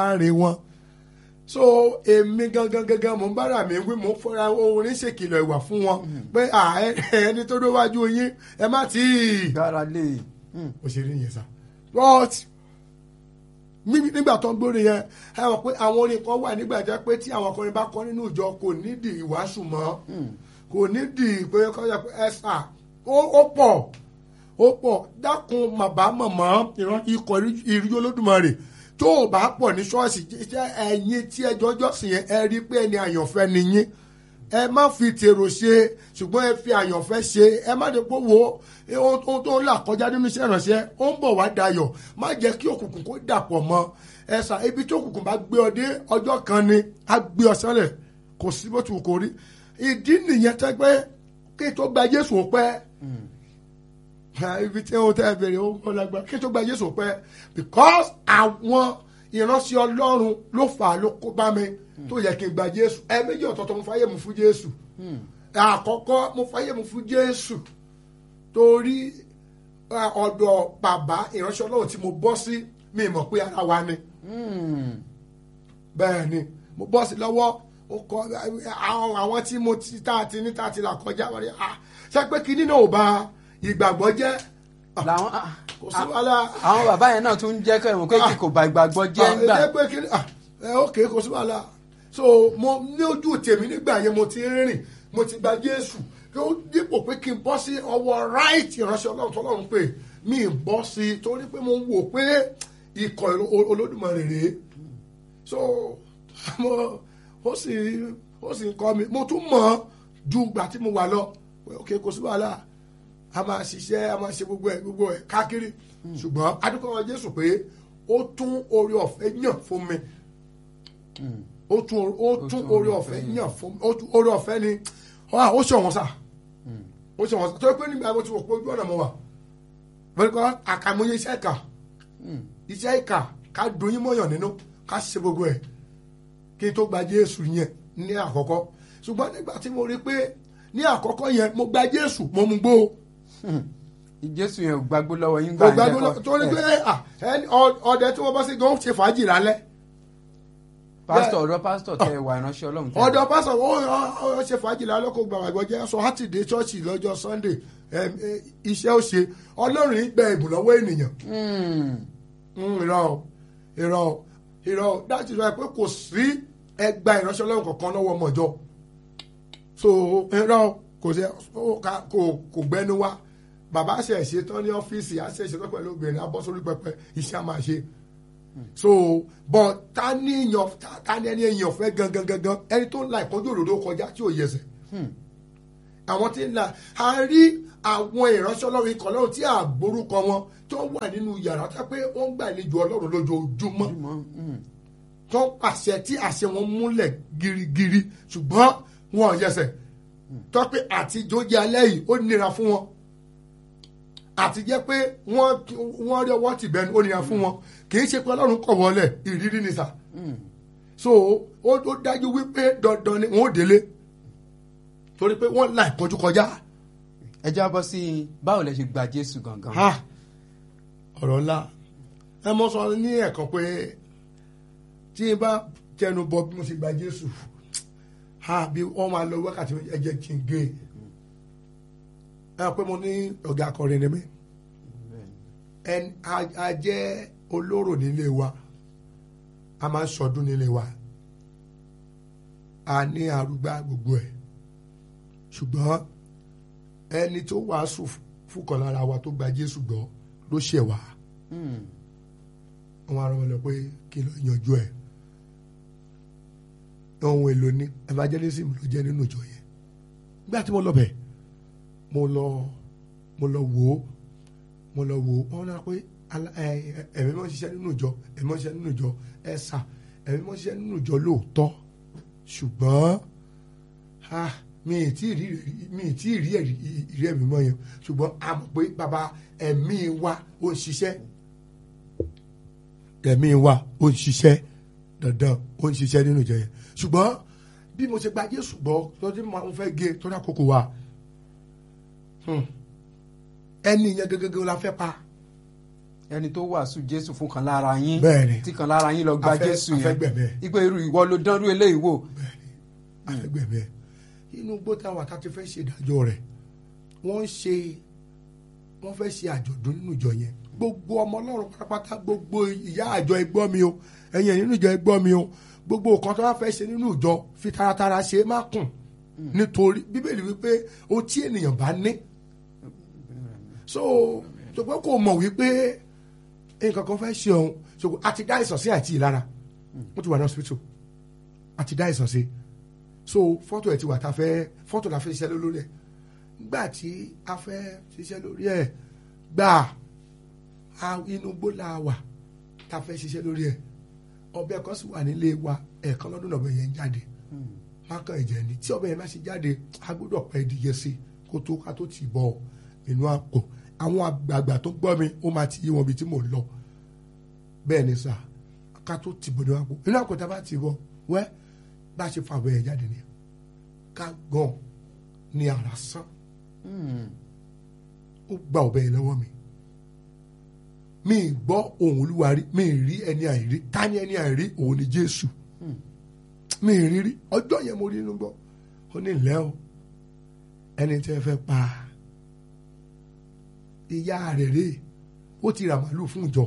láàrin wọn so èmi gangan gangan mo ń bára mi wí mo ń fọra orin ṣèkìlọ̀ ìwà fún wọn pé à, ẹ- ẹni tó déwájú yín ẹ má tí ì gbára lé mm, òṣèré yẹn sá but ní- nígbà tó ń gbórin yẹn ẹ mọ̀ pé àwọn orin kan wà nígbà jẹ́ pé tí àwọn akọrin bá kọ́ nínú ìjọ kò nídìí ìwàásù mọ́ kò nídìí pé kọ́jà pé ẹ sà ó ó pọ̀ ó pọ̀ dákun màbá mọ̀mọ́ ìran ikọ̀ ìrújó olódùmarè tó o bá pọ̀ ní ṣọ́ọ̀ṣì jẹ́ ẹ̀yin tí ẹjọ́ jọ́sìn yẹn ẹ rí pé ẹni àyànfẹ́ ni yín ẹ má fi tèrò ṣe ṣùgbọ́n ẹ fi àyànfẹ́ ṣe ẹ má dé pé wo ohun tó ń là kọjá nínú iṣẹ́ ìrànṣẹ́ ó ń bọ̀ wá dayọ̀ má jẹ́ kí òkùnkùn kó dàpọ̀ mọ́ ẹ sà ibi tí òkùnkùn bá gbé ọ dé ọjọ́ kan ni á gbé ọ sẹ́lẹ̀ kò sí bó ti wù kó rí ìdí nìyẹn tẹ́ pé kí tó gba Jésù ó pẹ́ ibi tí ó tẹ́ bẹ̀rẹ̀ ó kọ́ lágbára kí tó gba Jésù ó pẹ́ because àwọn ìránṣẹ́ Ọlọ́run ló fà á ló kó bá mi tó yẹ kí n gba Jésù ẹ méjì ọ̀tọ̀ọ̀tọ̀ mo fàyè mu fún Jésù àkọ́kọ́ mo fàyè mu fún Jésù torí ah, ọ̀dọ̀ bàbá ìránṣẹ́ Ọlọ́run tí mo bọ́ sí mi mọ̀ pé ara wa ni mm, bẹ́ẹ̀ ni mo bọ́ sí lọ́wọ́ ó kọ àwọn àwọn tí mo ti tá a ti ní tá a ti là kọjá wọ́n ní ah ṣé pé kinní náà ò bà ìgbàgbọ́ jẹ́ làwọn ah, kò sí wàhálà àwọn bàbá yẹn náà tún jẹ́ kẹ́rin pé kí kò bá ìgbàgbọ́ jẹ́ ń gbà ẹ pé kinní ah ẹ ok kò sí wàhálà so mo ní ojú tèmi nígbà yẹn mo ti ń rìn mo ti gba Jésù kí ó dípò pé kí n bọ́ sí ọwọ́ right ìránṣẹ́ Ọlọ́run tọ́lọ́run pé mi ì bọ́ sí i torí pé mo ń wò pé ikọ̀ Olódùmarè rèé so mo ó sì ó sì ń kọ́ mi mo tún mọ̀ ọ́ ju ìgbà tí mo wà lọ pé ok kò sí wàhálà a máa ṣiṣẹ́ a máa ṣe gbogbo ẹ̀ gbogbo ẹ̀ káàkiri ṣùgbọ́n adúgbò wọn Jésù pé ó tún oore ọ̀fẹ́ yàn fún mi ó tún ó tún oore ọ̀fẹ́ yàn fún mi ó tún oore ọ̀fẹ́ ni ó ṣọ̀wọ́n sà ó ṣọ̀wọ́n sà tó yẹ pé nígbà mo ti wò pé ojú ọ̀nà mo wà wọ́n kọ́ àkàmúyẹ iṣẹ́ ìkà iṣẹ́ ìkà ká dùn yín mọ́yàn nínú ká ṣe gbogbo ẹ̀ kí n tó gba Jésù yẹn ní àkọ́kọ́ ṣùgbọ́n nígbà tí mo rí pé ní àkọ́kọ́ yẹn mo gba Jésù mo mú gbó Jésù yẹn ò gbàgbó lọ́wọ́ yín mo gbà gba gbó torí pé ah, ẹni- ọ- ọdẹ tí wọ́n bá sí gan ṣe fàájì lálẹ́ pásítọ̀ ọ̀dọ́ pásítọ̀ tẹ wà ìránṣẹ́ Ọlọ́run tẹ ọ̀dọ̀ pásọ̀ ó ó- ó ṣe fàájì lálẹ́ kó gba àgbọ̀ jẹ́ sọ hátìdé ṣọ́ọ̀ṣì lọ́jọ́ Sunday ẹm, ẹ, iṣẹ́ ó ṣe Ọlọ́run ń gba ẹ̀bùn lọ́wọ́ ènìyàn Mm, Mm, irọ́ o, irọ́ o, irọ́ o. dájú rẹ pé kò sí ẹgbà ìránṣẹ́ Ọlọ́run kankan lọ́wọ́ ọmọ ìjọ so irọ́ o, kò sí ó ká- kò kò gbẹ́nu wá bàbá ṣe ṣetán ní ọ́fíìsì àṣẹ ṣetán pẹ̀lú obìnrin abọ́ sórí pẹpẹ iṣẹ́ a máa ṣe so but ta ni èèyàn ta- ta ni ẹni èèyàn fẹ́ gangan gangan ẹni tó ń la ìpọ́njú òdòdó kọjá tí ò yẹsẹ̀ àwọn tí ń la a rí àwọn ìránṣẹ́ ọlọ́run ikọ̀ ọlọ́run tí a gbórúkọ wọn tó wà nínú yàrá tó pé wọ́n ń gbàlejò ọlọ́run lójoojúmọ́ mọ́, mm, tó ń pàṣẹ tí àṣẹ wọn múlẹ̀ girigiri ṣùgbọ́n wọn ò yẹsẹ̀ tó pé àtijọ́ jẹ́ alẹ́ yìí ó nira fún wọn àti jẹ́ pé wọ́n wọ́n rí ọwọ́ tìbẹ́nu ó nira fún wọn kì í ṣe pé ọlọ́run kọ̀ wọlé ìrírí ni sà mm. so ó ó dájú wípé dandan ni wọn ò délé torí pé wọ́n la ìpọ́njú kọjá. ẹ jábọ́ sí i báwo lẹ ṣe gba Jésù gangan. Ha! ọ̀rọ̀ ńlá ẹ mọ sọ ní ẹ̀kan pé tí n bá tẹnu bọ bí mo ṣe gba Jésù ha bí wọ́n máa lọ wákàtí ẹ jẹ́ kí n gé ẹ pé mo ní ọ̀gá akọrin ni mí ẹn a- a jẹ́ olóró nílé wa a máa ń sọdún nílé wa a ní arúgbá gbogbo ẹ̀ ṣùgbọ́n ẹni tó wàásù fúkọ̀ lára wa tó gba Jésù gbọ́ ló ṣẹ̀ wá Mm, wọn arọ lọ pé kí ló yanjú ẹ̀ ohun èlò ní evangelism ló jẹ́ nínú ìjọ yẹn nígbà tí mo lọ bẹ̀ mo lọ mo lọ wò ó mo lọ wò ó wọn náà pé ala- ẹ- ẹ- ẹ̀mí mọ́ ń ṣiṣẹ́ nínú ìjọ ẹ̀mí mọ́ ń ṣiṣẹ́ nínú ìjọ ẹ̀sà ẹ̀mí mọ́ ń ṣiṣẹ́ nínú ìjọ lóòótọ́ ṣùgbọ́n ah, mi ì tí ì rí mi ì tí ì rí ẹ̀rí ìrí ẹ̀mí mọ́ yẹn ṣùgbọ́n a mọ̀ pé bàbá ẹ̀mí wa ó ń ṣiṣẹ́ ẹ̀mí wa ó ń ṣiṣẹ́ dandan ó ń ṣiṣẹ́ nínú ìjọ yẹn ṣùgbọ́n bí mo ṣe gba Jésù gbọ́ tọ́jú mo fẹ́ gé torí àkókò wa hmm, ẹni yẹn gẹ́gẹ́ la fẹ́ pa ẹni tó wàásù jésù fún kan lára yín Bẹ́ẹ̀ni. tí kan lára yín lọ gba Afẹ́- jésù yẹn afẹ́gbẹ̀mí ẹ̀. ipe irú ìwọ ló dánrú eléyìí wò àfẹgbẹ̀mí ẹ̀ inú igbó táwọn àtàtì fẹ́ ṣe ìdájọ́ rẹ̀ wọ́n ń ṣe wọ́n fẹ́ ṣe àjọ̀dún nínú ìjọ yẹn gbogbo ọmọ ọlọ́run pátápátá gbogbo ìyá àjọ ẹgbọ́ mi o ẹ̀yin nínú ìjọ ẹgbọ́ mi o gbogbo nǹkan tó bá fẹ́ ṣe nínú ìjọ fi taratara ṣe é má kùn nítorí bíbélì wípé ohun tí ènìyàn bá ní so ṣùgbọ́n kò mọ̀ wípé nǹkan kan fẹ́ ṣe òun ṣùgbọ́n àti dá ìsàn sí àìtí ìlara wọ́n ti wà ní hospital àti dá ìsàn sí so fọ́tò ẹ̀ ti wà tá a fẹ́ fọ́tò la fẹ́ ṣiṣẹ́ lórí ẹ̀ gbà tí a fẹ́ ṣiṣẹ́ lórí ẹ̀ gbà á inú gbó la wà tá a fẹ́ ṣiṣẹ́ lórí ẹ̀ ọbẹ̀ kan sì wà nílé wa ẹ̀ẹ̀kan lọ́dún náà ọbẹ̀ yẹn ń jáde mákàn ẹ̀jẹ̀ ni tí ọbẹ̀ yẹn bá ṣe jáde a gbọ́dọ̀ pẹ́ ìdíje sí kó tó ká tó tì bọ̀ inú àpò àwọn àgbààgbà tó gbọ́ mi ó máa ti yé wọn bí tí mò ń lọ bẹ́ẹ̀ ni sà ká tó tì bọ̀ inú àpò inú àpò tá a bá tì bọ̀ wẹ́ bá a ṣe fa ọbẹ̀ yẹn jáde ni ká gan ni ara sán ó gba ọbẹ̀ yẹn lọ́wọ́ mi mi ì gbọ́ ohùn olúwa rí mi ì rí ẹni àìrí ká ní ẹni àìrí òun ni jésù mi ì rí rí ọjọ́ yẹn mo rí inú gbọ́ ó ní ìlẹ́ o ẹni tẹ́ fẹ́ pa ìyá rẹ̀ rè ó ti ra màálù fún ìjọ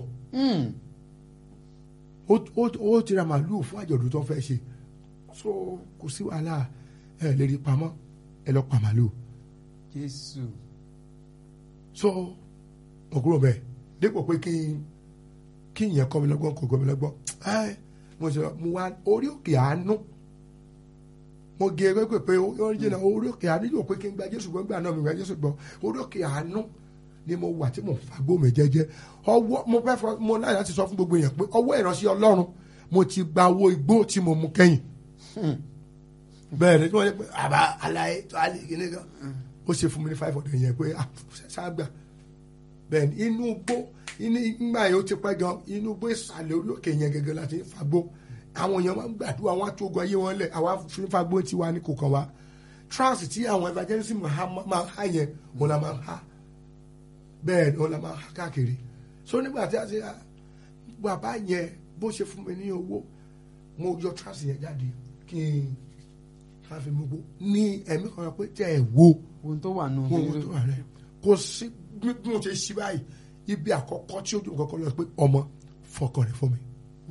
ó ó- ó ti ra màálù fún àjọ̀dún tó fẹ́ ṣe so kò sí wàhálà ẹ lè rí pamọ́ ẹ lọ pa màálù jésù so mo kúrò bẹ́ẹ̀ dípò pé kí n kí ìyẹn kọ́ mi lọ́gbọ́n kò kọ́ mi lọ́gbọ́n ẹ mo sọ mo wá orí òkè àánú mo gé ewé pé pé orí jìnnà orí òkè àánú yóò pé kí n gba jésù gbọ́ gbà náà mi gba jésù gbọ́ orí òkè àánú ni mo wà tí mo fagbó mi jẹ́jẹ́ ọwọ́ mo fẹ́ fọ mo láyà láti sọ fún gbogbo èèyàn pé ọwọ́ ìránṣẹ́ ọlọ́run mo ti gba owó igbó tí mo mú kẹ́yìn bẹ́ẹ̀ ni tí wọ́n yẹ pé àbá aláyé tó alẹ́ kìíní kan ó ṣe fún mi ní five hundred yẹn pé ah ṣáàgbà bẹ́ẹ̀ ni inú igbó inú ìgbà yẹn ó ti pẹ́ gan inú igbó ìsàlẹ̀ orí òkè yẹn gẹ́gẹ́ láti ń fagbó àwọn èèyàn máa ń gbàdúrà wọn á tó ogun ayé wọn lẹ̀ àwa fi ń fagbó tí wà ní kò kàn wá trance tí àwọn evangelism ha- máa ń há yẹn òun la máa ń há bẹ́ẹ̀ ni òun la máa ń há káàkiri so nígbà tí a ṣe bàbá yẹn bó ṣe fún mi ní owó mo yọ trance yẹn jáde kí n ká fi mú gbó ní ẹ̀mí kan pé tẹ́ ẹ̀ wo ohun tó wà nù ohun tó wà rẹ̀ kò sí bí bí mo ṣe ṣí báyìí ibi àkọ́kọ́ tí ojú kọ́kọ́ lọ pé ọmọ fọkàn rẹ̀ fún mi.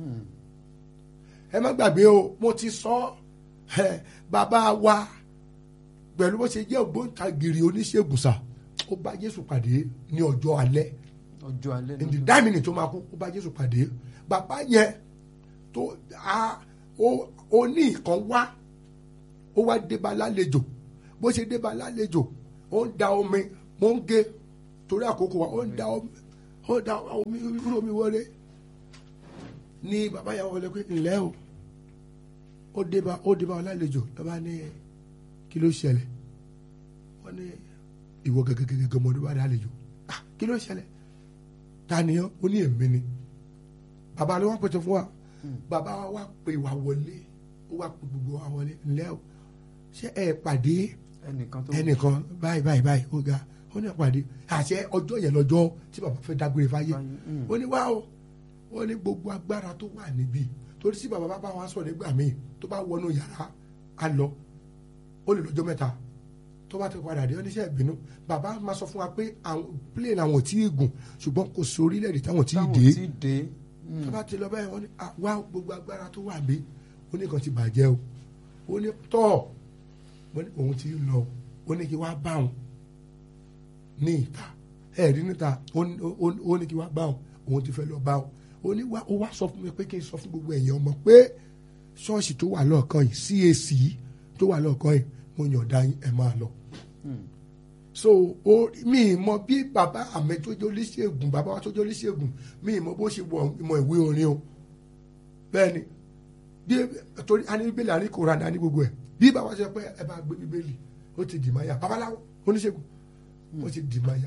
ẹ má gbàgbé o mo ti sọ ẹ bàbá wa pẹ̀lú bó ṣe jẹ́ ògbóǹtagìrì oníṣègùn sà ó bá Jésù pàdé ní ọjọ́ alẹ́ ọjọ́ alẹ́ in the náà nine minutes tó máa kú ó bá Jésù pàdé bàbá yẹn tó a ó ó ní ìkan wá ó wá débà lálejò bó ṣe débà lálejò ó ń da omi mo ń gé torí àkókò wa ó ń da omi ó da omi irú omi wọlé ní bàbá yẹn wọlé pé ǹlẹ́ o ó débà ó débà lálejò lọ́ba ní kí ló ṣẹlẹ̀ wọ́n ní ìwọ gẹ́gẹ́gẹ́gẹ́ mọ́ ló bá lálejò ah kí ló ṣẹlẹ̀ taniyan ó ní èmi ni bàbá ló wá pètè fún wa bàbá wa wá pè wá wọlé ó wá pè gbogbo wa wọlé ǹlẹ́ o ṣé ẹ pàdé ẹnìkan tó ẹnìkan báyìí báyìí báyìí ó ga ó ní pàdé àṣẹ ọjọ́ yẹn lọ́jọ́ tí bàbá fẹ́ dágbére fáyé Mm. ó ní wá o ó ní gbogbo agbára tó wà níbí torí tí bàbá bá bá wa sọ̀rọ̀ nígbà míì tó bá wọnú yàrá á lọ ó lè lọ́jọ́ mẹ́ta tó bá ti padà dé oníṣẹ́ ìbínú bàbá máa sọ fún wa pé àwọn plane àwọn ò tí ì gùn ṣùgbọ́n kò sí orílẹ̀-èdè táwọn tí ì táwọn dé tí dé tó bá ti lọ báyìí wọ́n ní "Ah, wá gbogbo agbára tó wà bí ó ní kan ti bàjẹ́ o ó ní tọ́ ó ní òun ti lọ ó ní kí wá bá òun ní ìta ẹ̀rí níta ó ní- ó- ó ní kí wá bá òun òun ti fẹ́ lọ bá òun ó ní wá ó wá sọ fún mi pé kí n sọ fún gbogbo ẹ̀yin ọmọ pé ṣọ́ọ̀ṣì tó wà lọ́ọ̀kan yìí CAC tó wà lọ́ọ̀kan yìí mo yọ̀ǹda yín ẹ̀ máa lọ so o mi ì mọ bí bàbá àmì tó jẹ́ oníṣègùn bàbá wa tó jẹ́ oníṣègùn mi ì mọ bó ṣe wọ ìmọ̀ ìwé orin o bẹ́ẹ̀ ni bí torí a ní bíbélì a ní koran a ní gbogbo ẹ̀ bí bàbá ṣe pé ẹ bá gbé bíbélì ó ti dì máa yà babaláwo oníṣègùn ó ti dì máa yà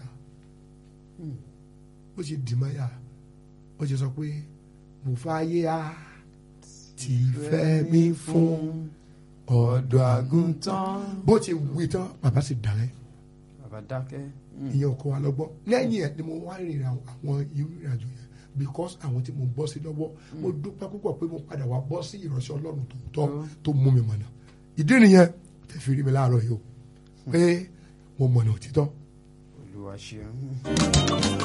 ó ti dì máa yà ó ti sọ pé mo fàyè á ti fẹ́ mi fún ọ̀dọ́ àgùntàn bó ti wí tán bàbá sì dàrẹ́ bàbá dákẹ́ Mm. ìyẹn ọkọ wa lọ́gbọ́n lẹ́yìn ẹ̀ ni mo wá rìnrìn àwọn irú ìrìn àjò yẹn because àwọn tí mo bọ́ sí lọ́wọ́ mo dúpẹ́ púpọ̀ pé mo padà wá bọ́ sí ìránṣẹ́ ọlọ́run tó tọ́ tó mú mi mọ̀nà ìdí nìyẹn tẹ̀ fi rí mi láàárọ̀ yìí o pé mo mọ̀nà òtítọ́ olúwa ṣeun.